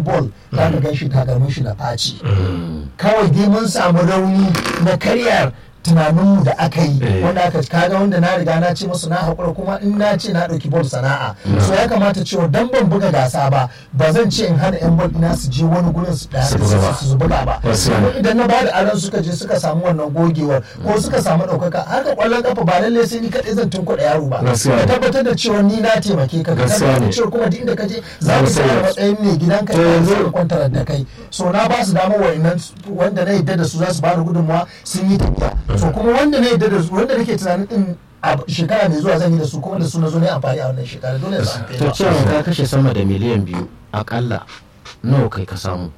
ball za ka gan shi takalmin shi da faci kawai dai mun samu rauni na karyar tunaninmu da aka yi Eh. wanda aka kaga wanda na riga na ce musu na haƙura kuma in na ce na ɗauki bol sana'a so ya kamata cewa dan ban buga gasa ba ba zan ce in hana yan bol ina su je wani gurin su ɗaya Su buga ba. su buga ba Wasu Kuma ne. idan na bada aran suka je suka samu wannan gogewar ko suka samu ɗaukaka haka ƙwallon kafa ba lallai sai ni kaɗai zan tunkuɗa yaro ba Gaskiya ne. ka tabbatar da cewa ni na taimake ka ka Gaskiya tabbatar ne. da cewa kuma duk inda ka je za mu Gaskiya tsaya ne. a matsayin mai gidanka To da yanzu- zai kwantar da kai so na ba su damar wa'annan wanda na yadda da su za su bada gudunmawa sun yi tafiya so kuma wanda na yadda da su wanda nake tunanin din a shekara mai zuwa zan yi da su kuma da su na zo ne amfani a wannan shekara dole su amfani to ba. cewa ka kashe sama da miliyan biyu akalla nawa kai ka samu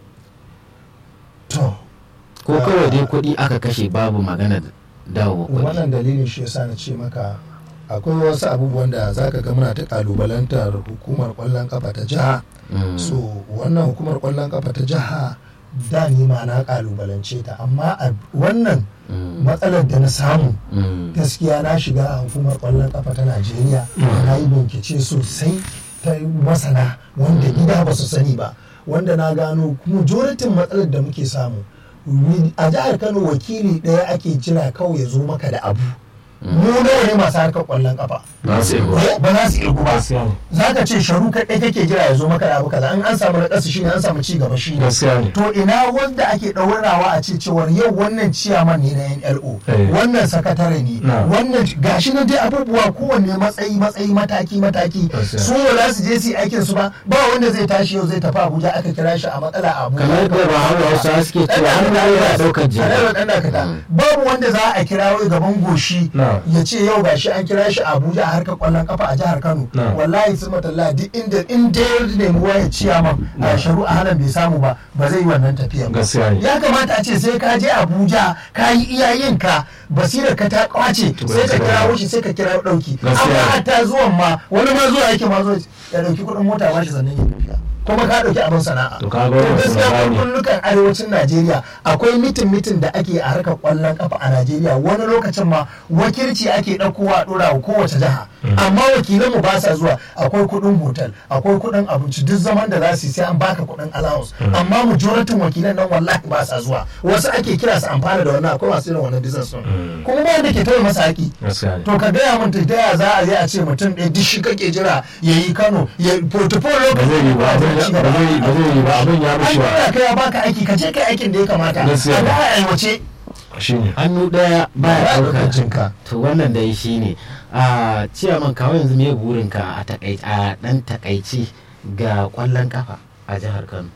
to ko kawai dai kuɗi aka kashe babu magana dawo kuɗi wannan dalilin shi yasa na ce maka akwai wasu abubuwan da zaka ga muna ta kalubalantar hukumar kwallon kafa ta jiha Mm. so wannan hukumar kwallon kafa ta jiha da ni ma na kalubalance ta amma a wannan Mm. matsalar da na samu Mm. gaskiya na shiga hukumar kwallon kafa ta najeriya na yi bincike sosai ta masana wanda gida ba su sani ba wanda na gano majoritin matsalar da muke samu a jihar kano wakili ɗaya ake jira kawai ya zo maka da abu mu nawa ne masu harkar kwallon kafa ba su yi ba ba za su irgu ba gaskiya ne za ka ce sharu kaɗai kake jira ya zo maka da abu kaza in an samu na shine an samu ci gaba shine gaskiya ne to ina wanda ake ɗaurawa a ce cewar yau wannan ciyaman ne na NLO Eh. wannan sakatare ne Na. wannan gashi na dai abubuwa kowanne matsayi matsayi mataki mataki Gaskiya. su ba za su je su yi aikin su ba ba wanda zai tashi yau zai tafi Abuja aka kira shi a matsala a Abuja kamar da ba hawa hausa suke cewa an yana ɗaukar Alhaji jini ɗan dakata. babu wanda za a kira wai gaban goshi Na. ya ce yau gashi an kira shi a Abuja a harkar kwallon kafa a jihar Kano Na. wallahi sun matalla duk inda in dai ya nemi waya ciyaman a sharu a halan bai samu ba ba zai yi wannan tafiyan ba gaskiya ne ya kamata a ce sai ka je abuja ka yi iyayenka basirar ka ta kwace sai ka kira shi sai ka kira dauki Gaskiya. amma hatta zuwan ma wani ma zuwa yake ma zo ya dauki kudin mota ba shi sannan ya tafiya kuma ka dauki abin sana'a To ka ga wannan gaskiya sana'a ne. kullukan arewacin najeriya akwai mitin mitin da ake a harkar kwallon kafa a najeriya wani lokacin ma wakilci ake ɗaukowa a ɗora wa kowace jiha amma wakilan mu ba sa zuwa akwai kuɗin hotel akwai kuɗin abinci duk zaman da za su yi sai an baka kuɗin allowance amma majoratin wakilan nan wallahi ba sa zuwa wasu ake kira su amfana da wannan akwai masu irin wannan business din kuma ba wanda ke tauye masa haƙi gaskiya ne to ka gaya min ta yaya za a je a ce mutum ɗaya duk shi kake jira ya yi kano ya portfolio ba zai yi ba abin ya- ba zai yi ba zai yi ba abin ya an mishi ba dora ka ya baka aiki ka je kai aikin da ya kamata Gaskiya. a ga a aiwace shine hannu ɗaya ba baya ya ɗauka ɗaukar jinka to wannan dai shi ne a ciyaman kawo yanzu me burinka a takai- a ɗan takaici ga ƙwallon kafa a jihar kano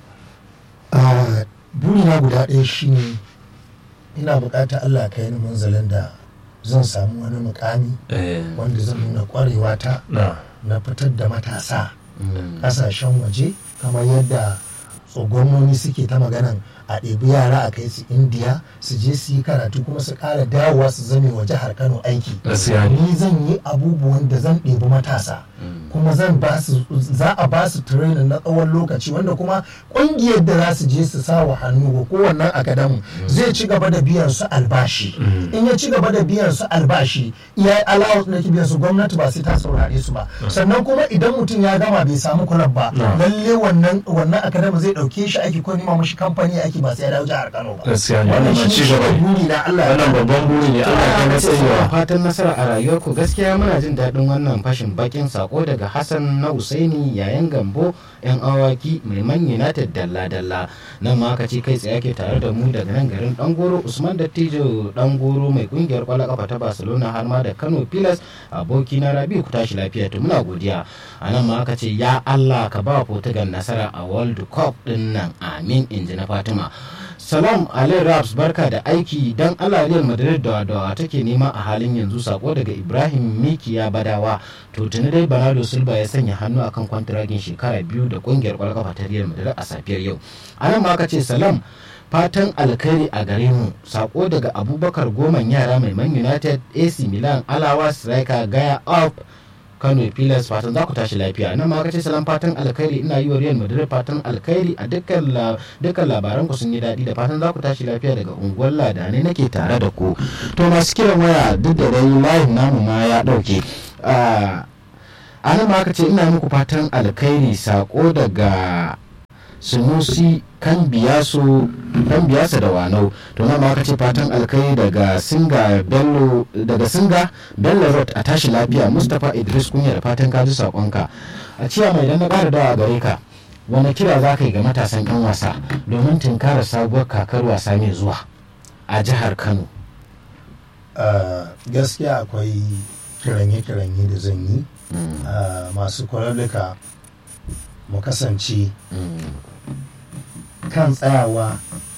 Ah, burina guda ɗaya shine ina buƙatar Allah ka yi ni manzalin da zan samu wani mukami eh wanda zan nuna ƙwarewa ta na na fitar da matasa Mm. ƙasashen waje kamar yadda gwamnoni suke ta maganan a ɗebi yara a kai su indiya su je su yi karatu kuma su ƙara dawowa su zame wa jihar kano aiki gaskiya ne ni zan yi abubuwan da zan ɗebi matasa kuma zan ba su za a ba su training na tsawon lokaci wanda kuma ƙungiyar da za su je su sa wa hannu ga kowannen akadamu zai ci gaba da biyan su albashi in ya ci gaba da biyan su albashi iya allowance da ke biyan su gwamnati ba sai ta saurare su ba sannan kuma idan mutum ya gama bai samu kulab ba Na. lalle wannan wannan akadamu zai ɗauke shi aiki ko nima mashi kamfani aiki ba sai ya dawo jihar Kano ba gaskiya ne wannan wannan shi ci gaba ne ne buri na Allah ya wannan babban buri ne Allah ya kai Ina matsayiwa fatan nasara a rayuwarku gaskiya muna jin daɗin wannan fashin bakin sako daga Hassan na Usaini yayin gambo yan awaki mai man United dalla dalla nan ma aka ce kai tsaye ke tare da mu daga nan garin Dangoro Usman Dattijo Dangoro mai kungiyar kwallon kafa ta Barcelona har ma da Kano Pilas aboki na Rabi ku tashi lafiya to muna godiya a nan ma aka ce ya Allah ka ba Portugal nasara a World Cup din nan amin inji na Fatima Salam Ali Raps barka da aiki dan Allah Real Madrid da da take nema a halin yanzu sako daga Ibrahim Mikiya Badawa to tuni dai Bernardo Silva ya sanya hannu akan kwantiragin shekara biyu da kungiyar kwallon kafa ta Real Madrid a safiyar yau. Anan ma aka ce salam fatan alkhairi a gare mu sako daga Abubakar Goman yara mai Man United AC Milan Alawa striker Gaya Up Kano Pilas fatan za ku tashi lafiya nan ma kace salam fatan alkhairi ina yi wa Real Madrid fatan alkhairi a dukkan la- dukkan labaran ku sun yi daɗi da fatan za ku tashi lafiya daga unguwar Ladane nake tare da ku to masu kiran waya duk da dai live namu ma ya ɗauke a nan ma aka ce ina muku fatan alkhairi sako daga sunusi kan biyasu kan biyasa da wanau to nan ma aka ce fatan alkai daga singa bello daga singa bello road a tashi lafiya mustapha idris kunya da fatan ka ji sakonka a ciya mai dan na ƙara dawa gare ka wani kira za ka yi ga matasan 'yan wasa domin tunkarar sabuwar kakar wasa mai zuwa a jihar kano Uh, gaskiya akwai kiranye-kiranye da zan yi Mm, uh, masu kwararruka mu kasance mm, kan tsayawa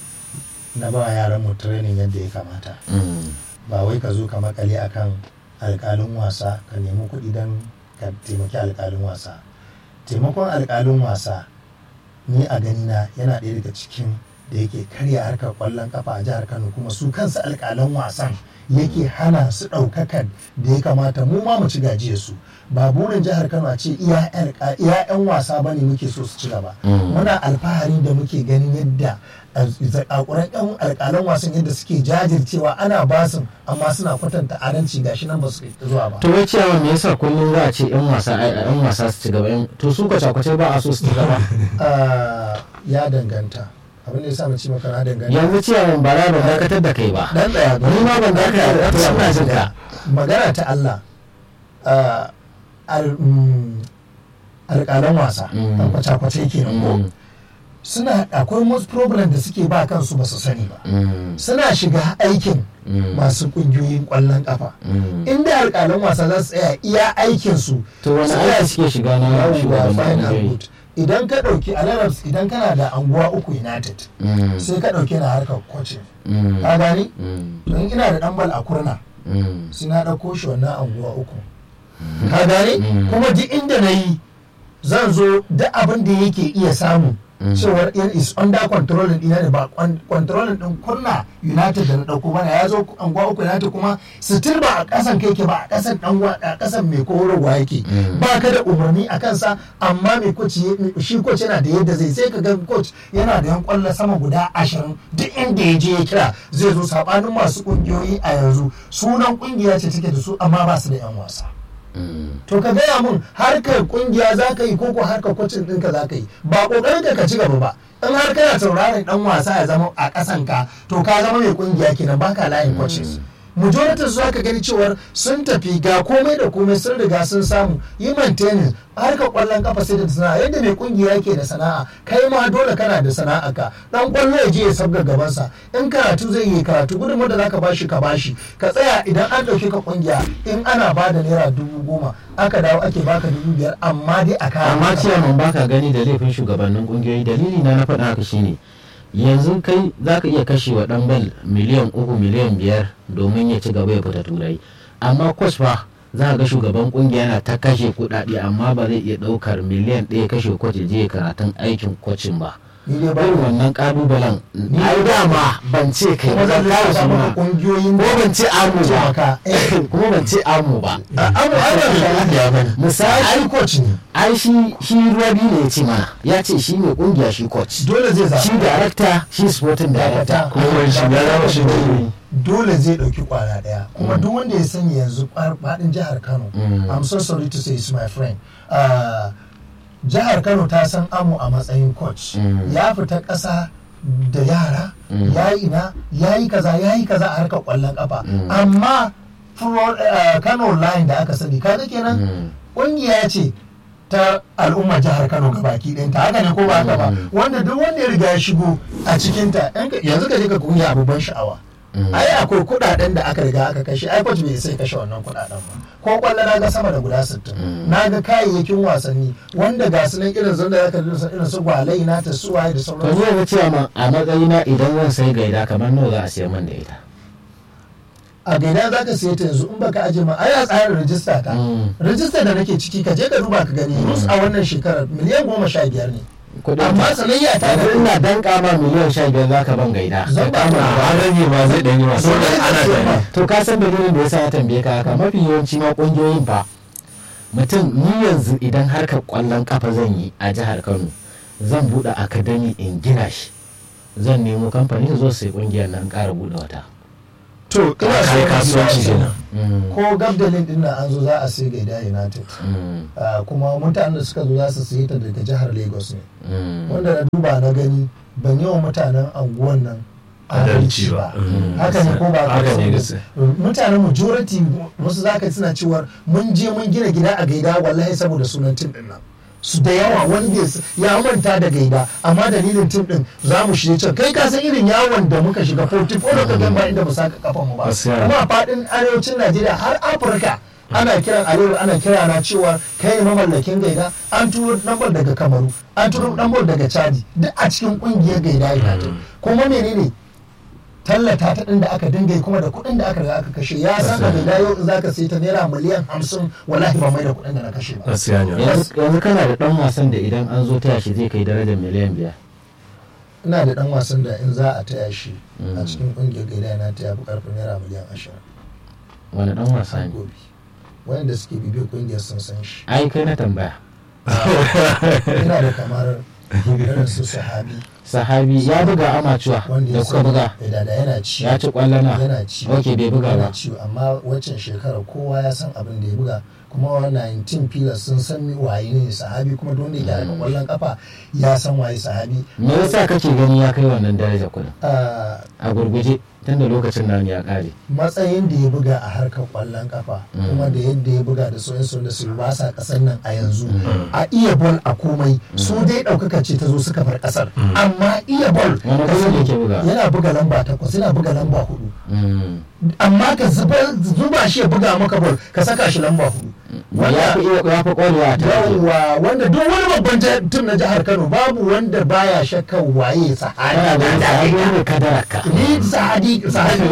na ba yaran mu training yadda ya kamata mm, ba wai ka zo ka makale akan alkalin wasa ka nemi kuɗi don ka taimaki alkalin wasa taimakon alkalin wasa ni a ganina yana ɗaya daga cikin da yake karya harkar ƙwallon kafa a jihar kano kuma su kansu alkalan wasan yake hana su ɗaukakan da ya kamata mu ma mu ci gajiyar su ba burin jihar kano a ce iya 'yan wasa bane muke so su ci gaba Mm. muna alfahari da muke ganin yadda zakakuran 'yan alkalan wasan yadda suke jajircewa ana basin amma suna kwatanta adalci gashi nan ba su kai zuwa ba to wai ciyawa me yasa kullum za a ce 'yan wasa ai, 'yan wasa su ci gaba 'yan- to su kwace-kwace ba a so su ci gaba Ah, ya danganta abin da ya sa na ce maka na danganta yanzu ciyawan ba za ban dakatar da kai ba dan tsaya ni ma ban dakatar da kai suna jin ka magana ta Allah ah, al- mm, alƙalan wasa Mm. ɗan kwace-kwace kenan ko Mm, suna akwai most problem da suke ba kansu ba su sani ba mm, suna shiga aikin mm, masu ƙungiyoyin ƙwallon ƙafa mm. inda alƙalan wasa za su tsaya iya aikinsu to wani su aiki suke shiga na yawwa, shugaban fine and ƙungiyoyi good. idan ka ɗauki alarabs idan kana da anguwa uku united Mm, sai ka ɗauki na harkar coaching mm, ka gani mm, don ina da ɗan bal a kurna mm, sai na ɗauko shi wannan anguwa uku ka gani Mm. kuma duk inda na yi zan zo duk abin da yake iya samu Mm. cewar it is under controlling ɗina ne ba kwan- controlling ɗin kurna united da na ɗauko bana ya zo anguwa uku united kuma still ba a ƙasan kai ke ba a ƙasan ɗan wa- a ƙasan mai korarwa yake Mm. ba ka da umarni a kansa amma mai coach ya- shi coach yana da yadda zai sai ka ga coach yana da yan kwallo sama guda ashirin duk inda ya je ya kira zai zo sabanin masu kungiyoyi a yanzu sunan kungiya ce take da su amma ba su da yan wasa mm. to ka gaya mun harkar kungiya za ka yi koko harkar kwacin ɗinka za ka yi ba ƙoƙarin ka ka ci gaba ba in har kana sauraron ɗan wasa ya zama a ƙasan ka to ka zama mai kungiya kenan baka layin coaches majority su ka gani cewar sun tafi ga komai da komai sun riga sun samu yi maintenance harkar kwallon kafa sai da sana'a yadda mai kungiya yake da sana'a kai ma dole kana da sana'a ka dan kwallo ya je ya sabga gabansa in karatu zai yi karatu gudunmu da zaka bashi ka bashi ka tsaya idan an dauke ka kungiya in ana ba da naira dubu goma aka dawo ake baka dubu biyar amma dai a kayan amma ciyaman baka gani da laifin shugabannin kungiyoyi dalili na na faɗa haka shine yanzu kai za ka iya kashe wa ɗan bal miliyan uku miliyan biyar domin ya ci gaba ya fita turai amma kwas fa za ka ga shugaban kungiya na ta kashe kuɗaɗe amma ba zai iya ɗaukar miliyan ɗaya kashe kwace je karatun aikin kwacin ba ni dai ba irin wannan ƙalubalen ai dama ban ce kai kuma ba zan zan kawo lissafa maka suna kungiyoyin ko ban ce amu ce ba maka eh kuma ban ce amu ba abu ana da kungiya bane misali ai coach ne ai shi shi rabi ne ya ce mana ya ce shi mai kungiya shi coach dole zai zaɓa shi darakta shi sporting director kuma wani shi ya zama shi ne. dole zai ɗauki kwana ɗaya kuma duk wanda ya sani yanzu faɗin jihar kano Mm. i'm so sorry to say it's my friend Ah, jihar kano ta san amu a matsayin coach Mm. ya fita ƙasa da yara Mm. ya yi ina ya yi kaza ya yi kaza a harkar ƙwallon ƙafa Mm. amma Fro- ah, kano line da aka sani kaga kenan Mm. ƙungiya ce ta al'ummar jihar kano gabaki ɗinta haka ne ko ba haka ba Mm. wanda duk wanda ya riga ya shigo a cikinta yan ka- yanzu ka je ka kungiya abubuwan sha'awa Mm. ai akwai kuɗaɗen da aka riga aka kashe ai coach bai sai kashe wannan kuɗaɗen ba ko kwallo na ga sama da guda 60 Mm. na ga kayayyakin wasanni wanda ga su nan irin zan da zaka irin su irin su gwalai na ta suwaye da to sauransu zai ga cewa ma a matsayina idan zan sai gaida kamar nawa za a siya man da ita a gaida za ka siya ta yanzu in baka aje ma ai a tsarin rijista ta Mm. rijista da nake ciki ka je ka duba ka gani rus a wannan shekarar miliyan goma sha biyar ne kudin amma sanayya ta yanzu ina dan kama miliyan sha biyar za ka ban gaida Zan Ka ba kama ka. da- an rage ma zai ɗan yi masu Dole ne ana ka siya tare to ka san dalilin da yasa ya tambaye ka haka mafi yawanci ma kungiyoyin fa mutum ni yanzu idan harkar kwallon kafa zan yi a jihar Kano zan bude akadami in gina shi zan nemo kamfani su zo su sai kungiyar nan ƙara bude wata to ina kai so kasuwanci so- kenan. Mm. ko gabdalin din nan an zo za a sai gaida united Mm. Ah, kuma mutanen da suka zo za su sayi ta daga jihar lagos ne Mm. wanda na duba na gani ban yi wa mutanen anguwan nan Adalci ba. Mm. haka ne ko ba Haka ne ba gaskiya. mutanen majority wasu zaka suna cewa mun je mun gina gida a gaida wallahi saboda sunan tim din nan su da yawa wanda ya s- ya manta da gaida amma dalilin tim din za mu shirye can kai ka san irin yawon da muka shiga 44 lokacin ba inda mu saka kafan mu ba Gaskiya. kuma a fadin arewacin Najeriya har Afirka ana kiran arewa ana kira na cewa kai ne mamallakin gaida an turo lambar daga kamaru an turo lambar daga chadi duk a cikin kungiyar gaida united kuma menene tallata ta din da aka dinga yi kuma da kuɗin da aka riga aka kashe ya san da gaida yau in zaka sai ta naira miliyan hamsin wallahi ba mai da kuɗin da na kashe ba gaskiya ne yanzu yanzu kana da dan wasan da idan an zo taya shi zai kai darajar miliyan biyar ina da dan wasan da in za a taya shi a cikin kungiyar gaida yana ta yafi karfin naira miliyan ashirin wani dan wasa ne gobe wanda suke bibiyar kungiyar sun san shi ai kai na tambaya ina da kamar irin su sahabi sahabi ya buga amacuwa wanda da ya kuka buga da da yana ci ya ci kwallona yana ci ok bai buga yana ba ci amma waccan shekara kowa ya san abin da ya buga kuma wa 19 pillars sun san mi waye ne sahabi kuma don da ya harka kwallon kafa ya san waye sahabi me yasa kake gani ya kai wannan daraja kudin Ah, a gurguje tunda lokacin nan ya kare matsayin da ya buga a harkar kwallon kafa kuma da yadda ya buga da soyin da su ba sa kasar nan a yanzu a iya bol a komai su dai ɗaukaka ce ta zo suka bar kasar amma iya bol Wani ƙasa ne yake buga? yana buga lamba takwas yana buga lamba hudu Mm. amma ka zuba zuba shi ya buga maka bol ka saka shi lamba hudu ya fi iya ya fi ƙwarewa a tarihi yawwa wanda duk wani babban ja- tim na jihar kano babu wanda baya shakkan waye ana sahadi da sahabi ne kadaraka ni sahadi sahadi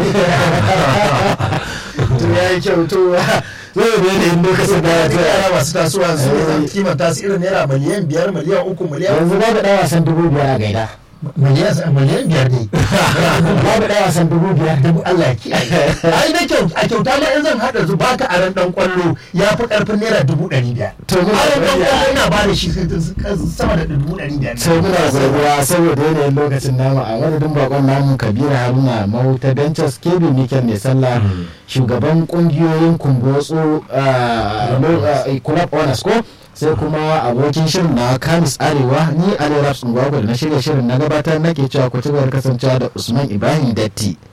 to ya yi kyau to zai ne da yin lokacin da ya ta yara masu tasowa su ne zan kimanta su irin naira miliyan biyar miliyan uku miliyan yanzu babu ɗan wasan dubu biyar a gaida miliyan miliyan biyar ne babu ɗan wasan dubu biyar dubu Allah ya kiyaye ai da kyau a kyauta ma in zan hada zu baka a ran dan kwallo ya fi karfin naira dubu ɗari biyar To, muna a ran dan godiya. kwallo ina ba da shi sama da dubu ɗari biyar sai muna gurguwa saboda yanayin lokacin namu a madadin bakon namu kabiru haruna mahuta benches kebi mikel mai sallah shugaban kungiyoyin kumbotso club owners ko sai kuma abokin shirin na kamis arewa ni ali raps ngwagwa da na shirya shirin na gabatar nake cewa ku ci gaba da kasancewa da usman ibrahim datti